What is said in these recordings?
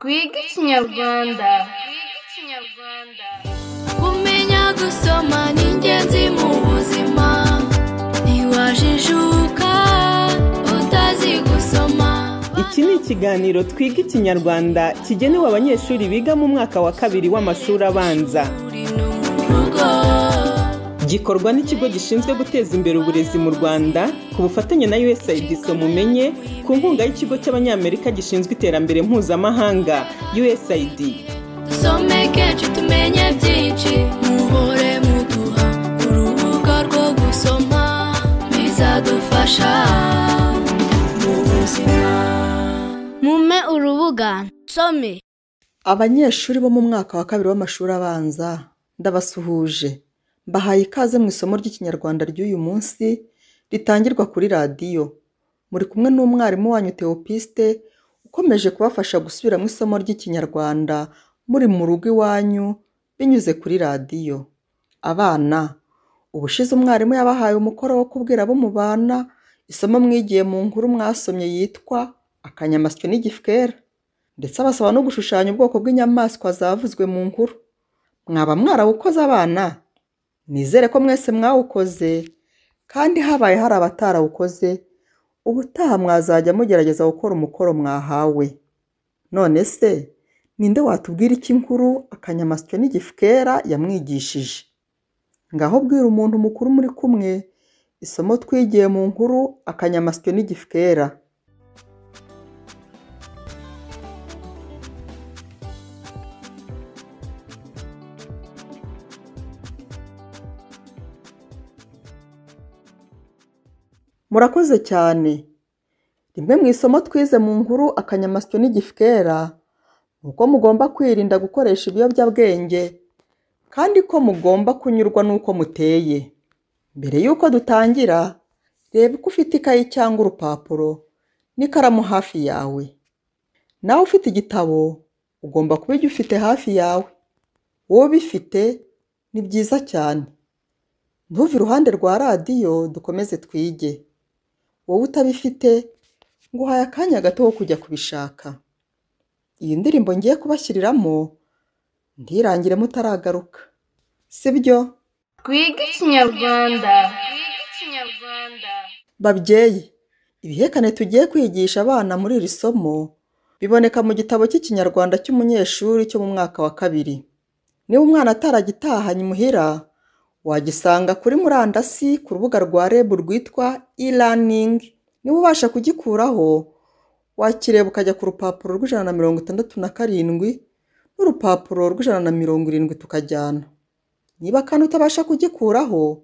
twige ikinyarwanda kumenya gusoma ni ingenzi mu buzima ntiwajijuka utazi gusoma Iki ni ikiganiro twiga ikinyarwanda kigenewe abanyeshuri biga mu mwaka wa kabiri w'amashuri abanza uri no mu rugo gikorwa n'ikigo gishinzwe guteza imbere uburezi mu rwanda ku bufatanye na usaid mumenye ku nkunga y'ikigo cy'abanyamerika gishinzwe iterambere mpuzamahanga usaid dusomeke cu tumenye byinshi muhore muduha urubuga rwo gusoma bizadufasha mu buzima mume urubuga nsome Abanyeshuri bo mu mwaka wa kabiri w'amashuri abanza ndabasuhuje mbahaye ikaze mu isomo ry'ikinyarwanda ry'uyu munsi ritangirwa kuri radiyo muri kumwe n'umwarimu wanyu Theopiste ukomeje kubafasha gusubiramo isomo ry'ikinyarwanda muri mu rugo iwanyu binyuze kuri radiyo abana ubushize umwarimu yabahaye umukoro wo kubwira abo mubana isomo mwigiye mu nkuru mwasomye yitwa akanyamasyo n'igifwera ndetse abasaba no gushushanya ubwoko bw'inyamaswa zavuzwe mu nkuru mwaba mwarawukoze abana nizere ko mwese mwawukoze kandi habaye hari abatarawukoze ubutaha mwazajya mugerageza gukora umukoro mwahawe none se ninde watubwira iki nkuru akanyamasyo n'igifukera yamwigishije ngaho bwira umuntu mukuru muri kumwe isomo twigiye mu nkuru akanyamasyo n'igifukera murakoze cyane rimwe mu isomo twize mu nkuru akanyamasyo n'igifukera ni uko mugomba kwirinda gukoresha ibiyobyabwenge kandi ko mugomba kunyurwa n'uko muteye mbere y'uko dutangira reba uko ufite ikayi cyangwa urupapuro n'ikaramu hafi yawe nawe ufite igitabo ugomba kuba ujya ufite hafi yawe wowe ubifite ni byiza cyane ntuve iruhande rwa radiyo dukomeze twige wowe utabifite nguhaye akanya gato ko kujya kubishaka iyi ndirimbo ngiye kubashyiriramo ntirangire mutaragaruka si byo twige ikinyarwanda babyeyi ibihekane tugiye kwigisha abana muri iri somo biboneka mu gitabo cy'ikinyarwanda cy'umunyeshuri cyo mu mwaka wa kabiri niba umwana ataragitahanye imuhira wagisanga kuri murandasi ku rubuga rwa rebu rwitwa e-learning niba ubasha kugikuraho wakireba ukajya ku rupapuro rw'ijana na mirongo itandatu na karindwi n'urupapuro rw'ijana na mirongo irindwi tukajyana niba kandi utabasha kugikuraho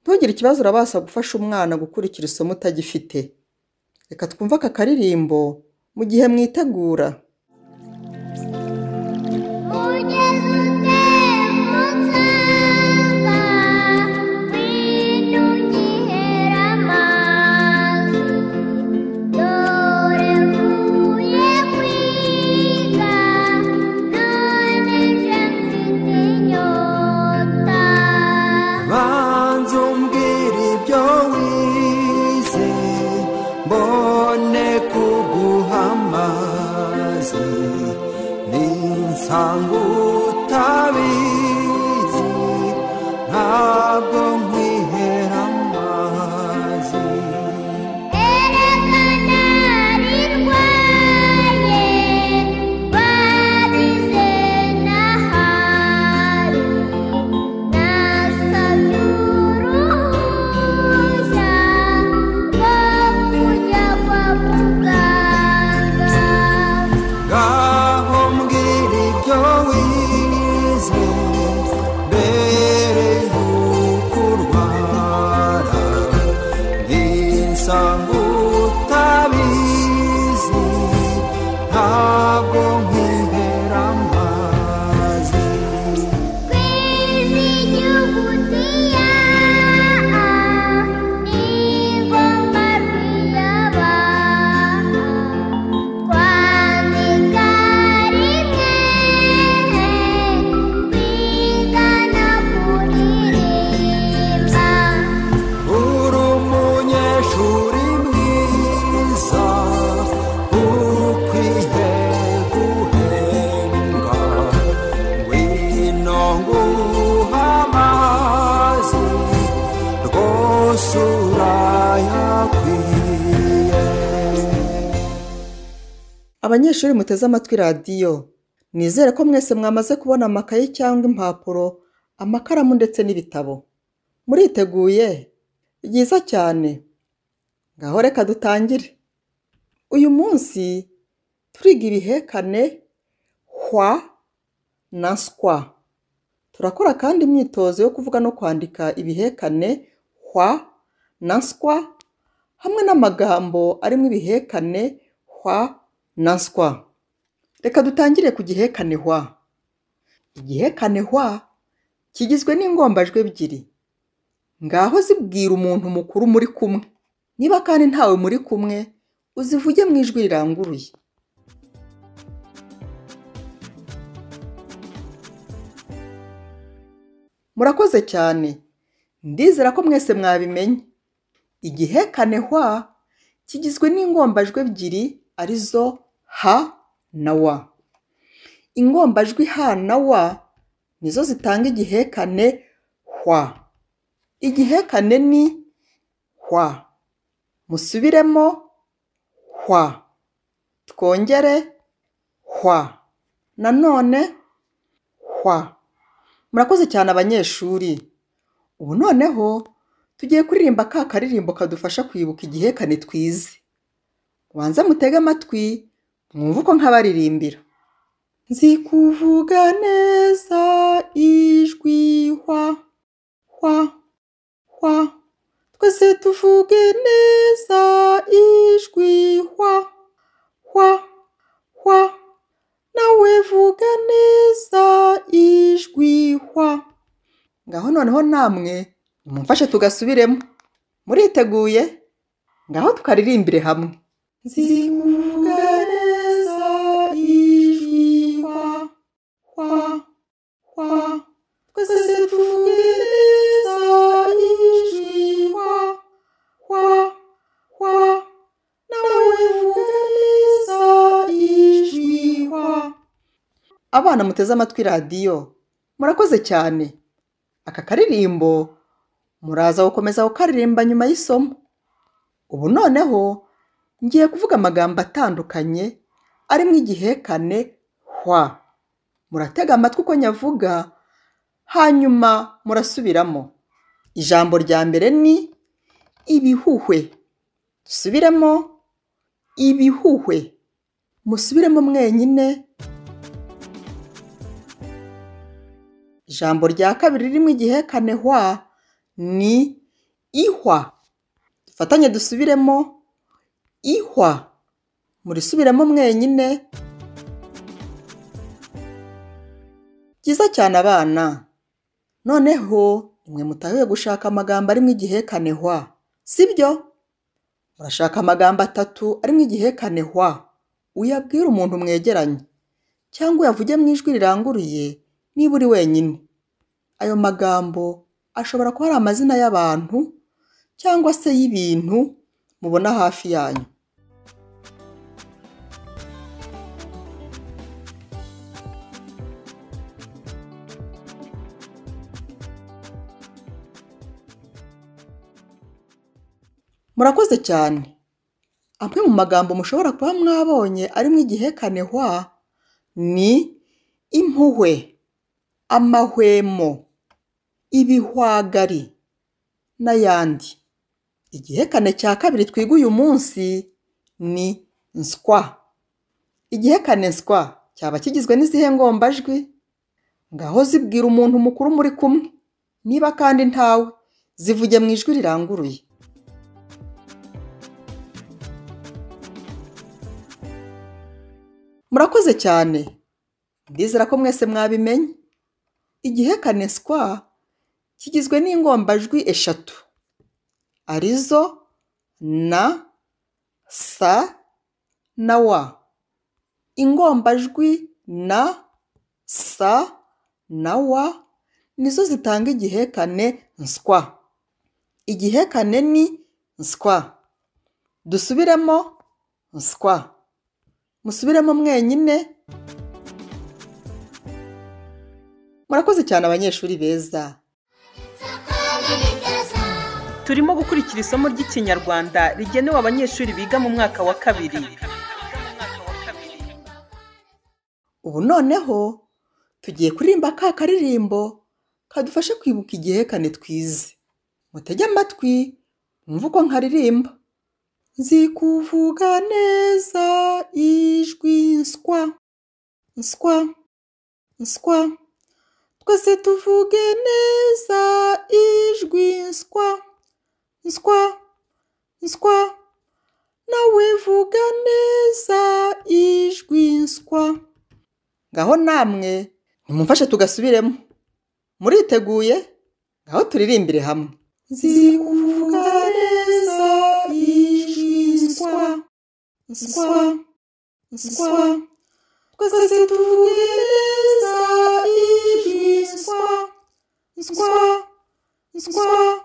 ntugire ikibazo urabasha gufasha umwana gukurikira isomo utagifite reka twumve aka karirimbo mu gihe mwitegura Ugeze utebutse nda binugihera amazi dore mvuye kwiga none nje mfite inyota banza umbwira ibyo wize mbone kuguha amazi ninsanga utabizi ntabwo nkwihera amazi erekana rirwaye barize n'ahari nasabye uruhushya rwo kujya kwa muganga ngaho mbwira ibyo wize mbere y'uko abanyeshuri muteze amatwi radiyo nizere ko mwese mwamaze kubona amakaye cyangwa impapuro amakaramu ndetse n'ibitabo muriteguye byiza cyane ngaho reka dutangire uyu munsi turiga ibihekane hwa na skwa turakora kandi imyitozo yo kuvuga no kwandika ibihekane hwa na skwa hamwe n'amagambo arimo ibihekane hwa na skwa reka dutangire ku gihekane hwa igihekane hwa kigizwe n'ingombajwi ebyiri ngaho zibwira umuntu mukuru muri kumwe niba kandi ntawe muri kumwe uzivuge mu ijwi riranguruye murakoze cyane ndizera ko mwese mwabimenye igihekane hwa kigizwe n'ingombajwi ebyiri arizo ha na wa ingombajwi ha na wa nizo zitanga igihekane hwa igihekane ni hwa musubiremo hwa twongere hwa nanone hwa murakoze cyane abanyeshuri ubu noneho tugiye kuririmba ka karirimbo kadufasha kwibuka igihekane twize banze mutege amatwi mwumve uko nkabaririmbira nzi kuvuga neza ijwi hwa hwa hwa twese tuvuge neza ijwi hwa hwa hwa nawe vuga neza ijwi hwa ngaho noneho namwe mumfashe tugasubiremo muriteguye ngaho tukaririmbire hamwe zivuga neza ijwi hwa hwa hwa twese tuvuge neza ijwi hwa hwa hwa nawe vuga neza ijwi hwa abana muteze amatwi radiyo murakoze cyane aka karirimbo muraza gukomeza kukaririmba nyuma y'isomo ubu noneho ngiye kuvuga amagambo atandukanye arimo igihekane hwa muratega amatwi uko nyavuga hanyuma murasubiramo ijambo rya mbere ni ibihuhwe dusubiremo ibihuhwe musubiremo mwenyine ijambo rya kabiri ririmo igihekane hwa ni ihwa dufatanye dusubiremo ihwa murisubiremo mwenyine byiza cyane abana noneho mwe mutahiwe gushaka amagambo arimo igihekane hwa sibyo murashaka amagambo atatu arimo igihekane hwa uyabwire umuntu mwegeranye cyangwa uyavuge mu ijwi riranguruye niba uri wenyine ayo magambo ashobora kuba ari amazina y'abantu cyangwa se y'ibintu mubona hafi yanyu murakoze cyane amwe mu magambo mushobora kuba mwabonye arimo igihekane hwa ni impuhwe amahwemo ibihwagari n'ayandi igihekane cya kabiri twiga uyu munsi ni nswa igihekane nswa cyaba kigizwe n'izihe ngombajwi ngaho zibwira umuntu mukuru muri kumwe niba kandi ntawe zivuge mu ijwi riranguruye murakoze cyane ndizera ko mwese mwabimenye igihekane skwa kigizwe n'ingombajwi eshatu arizo na sa na wa ingombajwi na sa na wa nizo zitanga igihekane nswa igihekane ni nswa dusubiremo nswa musubiremo mwenyine murakoze cyane abanyeshuri beza turimo gukurikira isomo ry'ikinyarwanda rigenewe abanyeshuri biga mu mwaka wa kabiri ubu noneho tugiye kuririmba ka karirimbo kadufashe kwibuka igihekane twize mutege amatwi mwumve uko nkaririmba zikuvuga neza ijwi nswa nswa nswa twese tuvuge neza ijwi nswa nswa nswa nawe vuga neza ijwi nswa ngaho namwe nimumfashe tugasubiremo muriteguye ngaho turirimbire hamwe zikuvuga neza ijwi nswa nswa nswa twese tuvuge neza ijwi nswa nswa nswa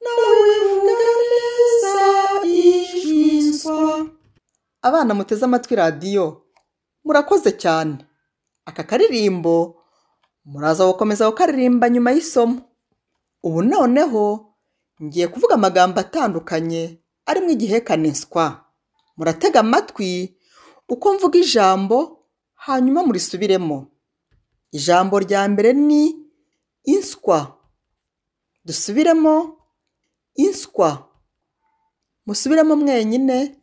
nawe vuga neza ijwi nswa abana muteze amatwi radiyo murakoze cyane aka karirimbo muraza gukomeza kukaririmba nyuma y'isomo ubu noneho ngiye kuvuga amagambo atandukanye arimo igihekane nswa muratega amatwi uko mvuga ijambo hanyuma murisubiremo ijambo rya mbere ni inswa dusubiremo inswa musubiremo mwenyine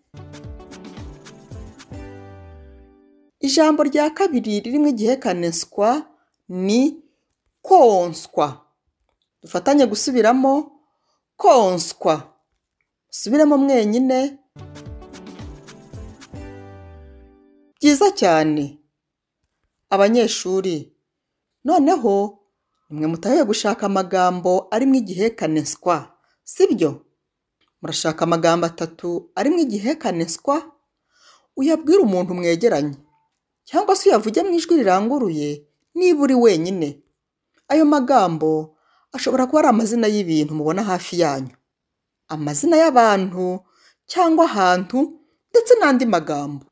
ijambo rya kabiri ririmo igihekane nswa ni konswa dufatanye gusubiramo konswa musubiremo mwenyine byiza cyane abanyeshuri noneho nimwe mutahe gushaka amagambo arimo igihekane nswa sibyo murashaka amagambo atatu arimo igihekane nswa uyabwire umuntu mwegeranye cyangwa se uyavuge mu ijwi riranguruye niba uri wenyine ayo magambo ashobora kuba ari amazina y'ibintu mubona hafi yanyu amazina y'abantu cyangwa ahantu ndetse n'andi magambo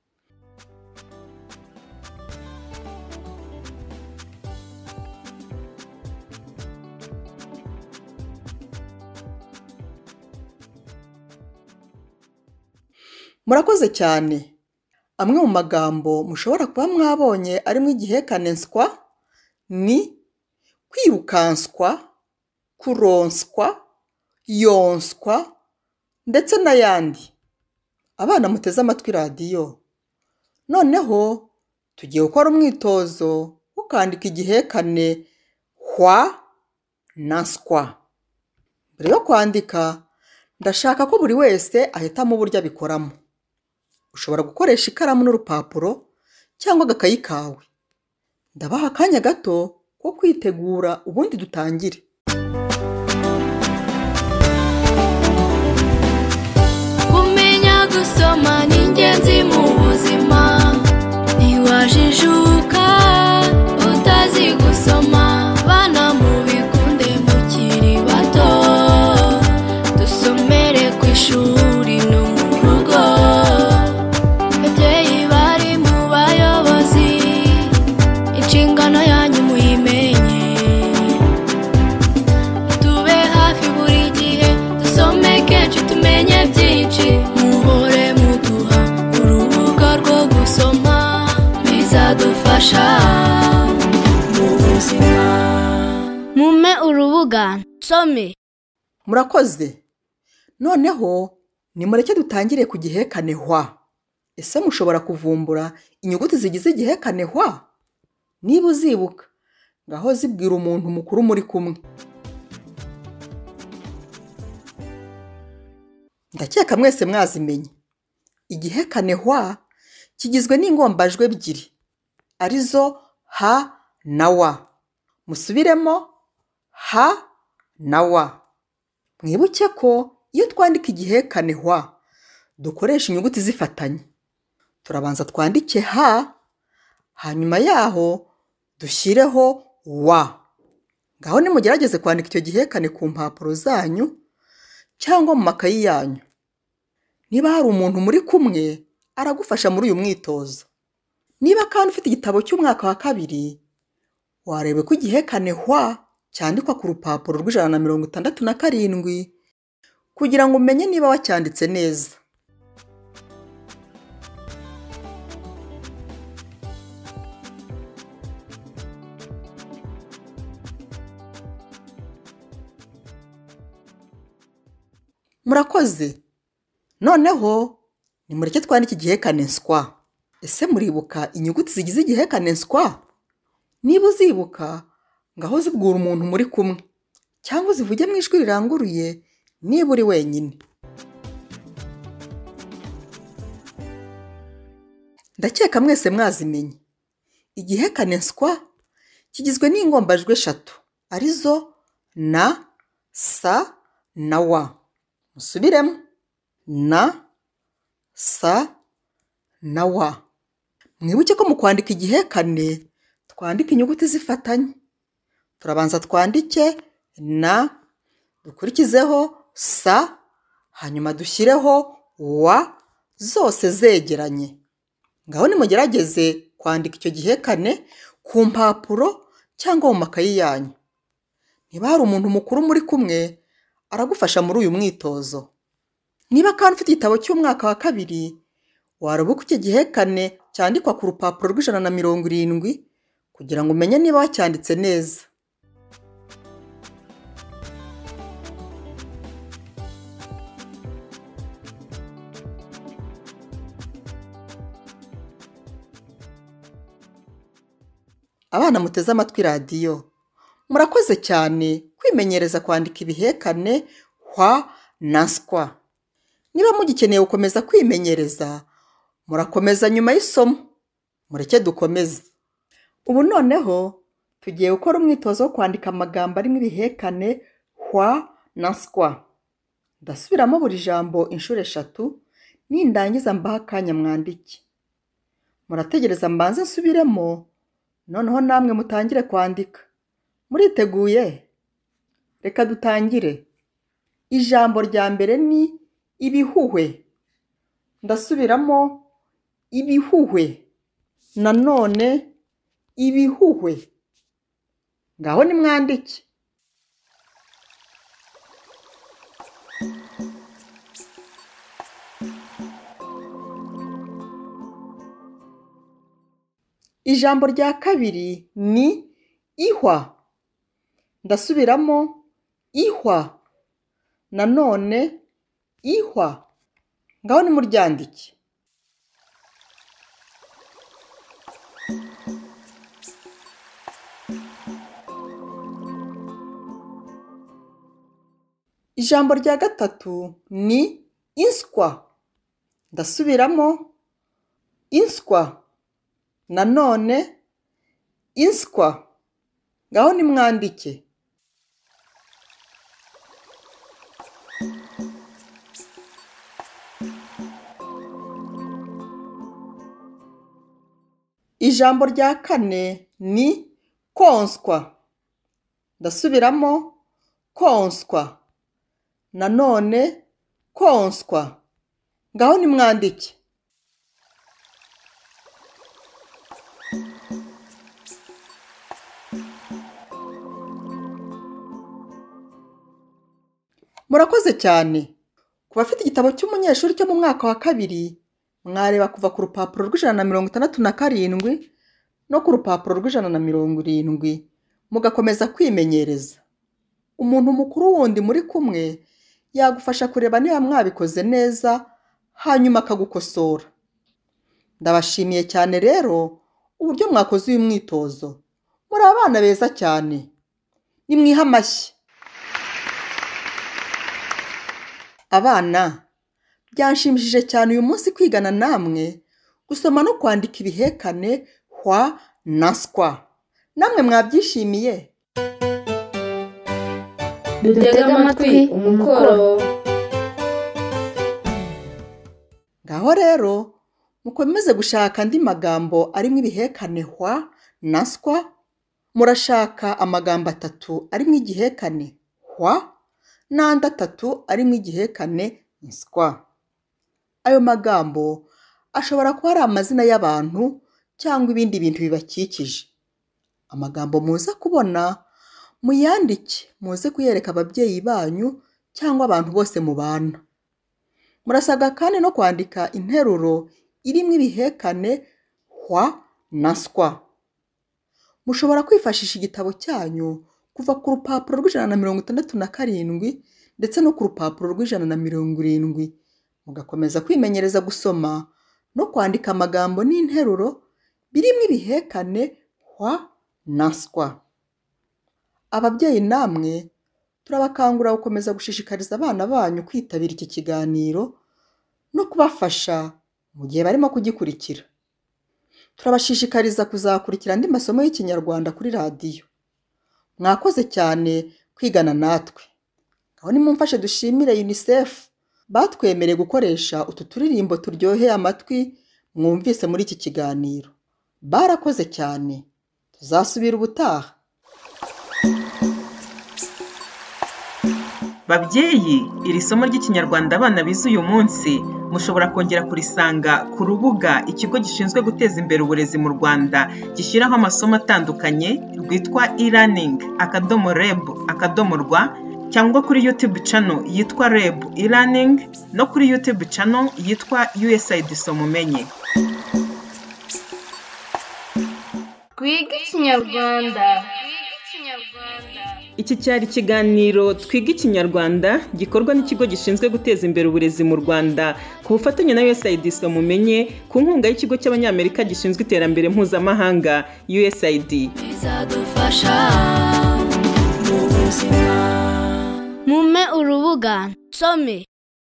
murakoze cyane amwe mu magambo mushobora kuba mwabonye arimo igihekane nswa ni kwirukanswa kuronswa yonswa ndetse n'ayandi abana muteze amatwi radiyo noneho tugiye gukora umwitozo wo kwandika igihekane hwa na nswa mbere yo kwandika ndashaka ko buri wese ahitamo uburyo abikoramo ushobora gukoresha ikaramu n'urupapuro cyangwa agakayi kawe ndabaha akanya gato ko kwitegura ubundi dutangire kumenya gusoma ni ingenzi mu buzima ntiwajijuka utazi gusoma bana mubikunde mukiri bato dusomere ku ishuri no mu rugo babyeyi bari mu bayobozi inshingano yanyu muyimenye tube hafi buri gihe dusome kenshi tumenye byinshi muhore muduha urubuga rwo gusoma bizadufasha mu buzima Mume urubuga nsome murakoze noneho nimureke dutangire ku gihekane hwa ese mushobora kuvumbura inyuguti zigize igihekane hwa niba uzibuka ngaho zibwira umuntu mukuru muri kumwe ndakeka mwese mwazimenye igihekane hwa kigizwe n'ingombajwi ebyiri arizo ha na wa musubiremo ha na wa mwibuke ko iyo twandika igihekane hwa dukoresha inyuguti zifatanye turabanza twandike ha hanyuma yaho dushyireho wa ngaho nimugerageze kwandika icyo gihekane ku mpapuro zanyu cyangwa mu makayi yanyu niba hari umuntu muri kumwe aragufasha muri uyu mwitozo niba kandi ufite igitabo cy'umwaka wa kabiri wareba ko igihekane hwa cyandikwa ku rupapuro rw'ijana na mirongo itandatu na karindwi kugira ngo umenye niba wacyanditse neza murakoze noneho nimureke twandike igihekane nswa ese muribuka inyuguti zigize igihekane nswa niba uzibuka ngaho zibwira umuntu muri kumwe cyangwa uzivuge mu ijwi riranguruye niba uri wenyine ndakeka mwese mwazimenye igihekane nswa kigizwe n'ingombajwi eshatu arizo na sa na wa musubiremo na sa na wa mwibuke ko mu kwandika igihekane twandika inyuguti zifatanye turabanza twandike na dukurikizeho sa hanyuma dushyireho wa zose zegeranye ngaho nimugerageze kwandika icyo gihekane ku mpapuro cyangwa mu makayi yanyu niba hari umuntu mukuru muri kumwe aragufasha muri uyu mwitozo niba kandi ufite igitabo cy'umwaka wa kabiri warubuka icyo gihekane cyandikwa ku rupapuro rw'ijana na mirongo irindwi kugira ngo umenye niba wacyanditse neza abana muteze amatwi radiyo murakoze cyane kwimenyereza kwandika ibihekane hwa na skwa niba mugikeneye gukomeza kwimenyereza murakomeza nyuma y'isomo mureke dukomeze ubu noneho tugiye gukora umwitozo wo kwandika amagambo arimo ibihekane hwa na skwa ndasubiramo buri jambo inshuro eshatu nindangiza mbaha akanya mwandike murategereza mbanze nsubiremo noneho namwe mutangire kwandika muriteguye reka dutangire ijambo rya mbere ni ibihuhwe ndasubiramo ibihuhwe nanone ibihuhwe ngaho nimwandike ijambo rya kabiri ni ihwa ndasubiramo ihwa nanone ihwa ngaho nimuryandike ijambo rya gatatu ni inswa ndasubiramo inswa nanone inswa ngaho nimwandike ijambo rya kane ni konswa ndasubiramo konswa nanone konswa ngaho nimwandike murakoze cyane ku bafite igitabo cy'umunyeshuri cyo mu mwaka wa kabiri mwareba kuva ku rupapuro rw'ijana na mirongo itandatu na karindwi no ku rupapuro rw'ijana na mirongo irindwi mugakomeza kwimenyereza umuntu mukuru wundi muri kumwe yagufasha kureba niba mwabikoze neza hanyuma akagukosora ndabashimiye cyane rero uburyo mwakoze uyu mwitozo muri abana beza cyane nimwihe amashyi abana byanshimishije cyane uyu munsi kwigana namwe gusoma no kwandika ibihekane hwa na skwa namwe mwabyishimiye dutege amatwi umukoro ngaho rero mukomeze gushaka andi magambo arimo ibihekane hwa na skwa murashaka amagambo atatu arimo igihekane hwa n'andi atatu arimo igihekane nswa ayo magambo ashobora kuba ari amazina y'abantu cyangwa ibindi bintu bibakikije amagambo muza kubona muyandike muze kuyereka ababyeyi banyu cyangwa abantu bose mubana murasabwa kandi no kwandika interuro irimo ibihekane hwa na skwa mushobora kwifashisha igitabo cyanyu kuva ku rupapuro rw'ijana na mirongo itandatu na karindwi ndetse no ku rupapuro rw'ijana na mirongo irindwi mugakomeza kwimenyereza gusoma no kwandika amagambo n'interuro birimo ibihekane hwa na swa ababyeyi namwe turabakangurira gukomeza gushishikariza abana banyu kwitabira iki kiganiro no kubafasha mu gihe barimo kugikurikira turabashishikariza kuzakurikira andi masomo y'ikinyarwanda kuri radiyo mwakoze cyane kwigana natwe aho nimumfashe dushimire unicef batwemereye gukoresha utu turirimbo turyoheye amatwi mwumvise muri iki kiganiro barakoze cyane tuzasubira ubutaha babyeyi iri somo ry'ikinyarwanda abana bize uyu munsi mushobora kongera kurisanga ku rubuga ikigo gishinzwe guteza imbere uburezi mu rwanda gishyiraho amasomo atandukanye rwitwa e-learning akadomo reb akadomo rwa cyangwa kuri youtube channel yitwa reb e-learning no kuri youtube channel yitwa usaid somumenye twige ikinyarwanda iki cyari ikiganiro twiga ikinyarwanda gikorwa n'ikigo gishinzwe guteza imbere uburezi mu rwanda ku bufatanye na usaid mumenye ku nkunga y'ikigo cy'abanyamerika gishinzwe iterambere mpuzamahanga usaid bizadufasha mu buzima mume urubuga nsome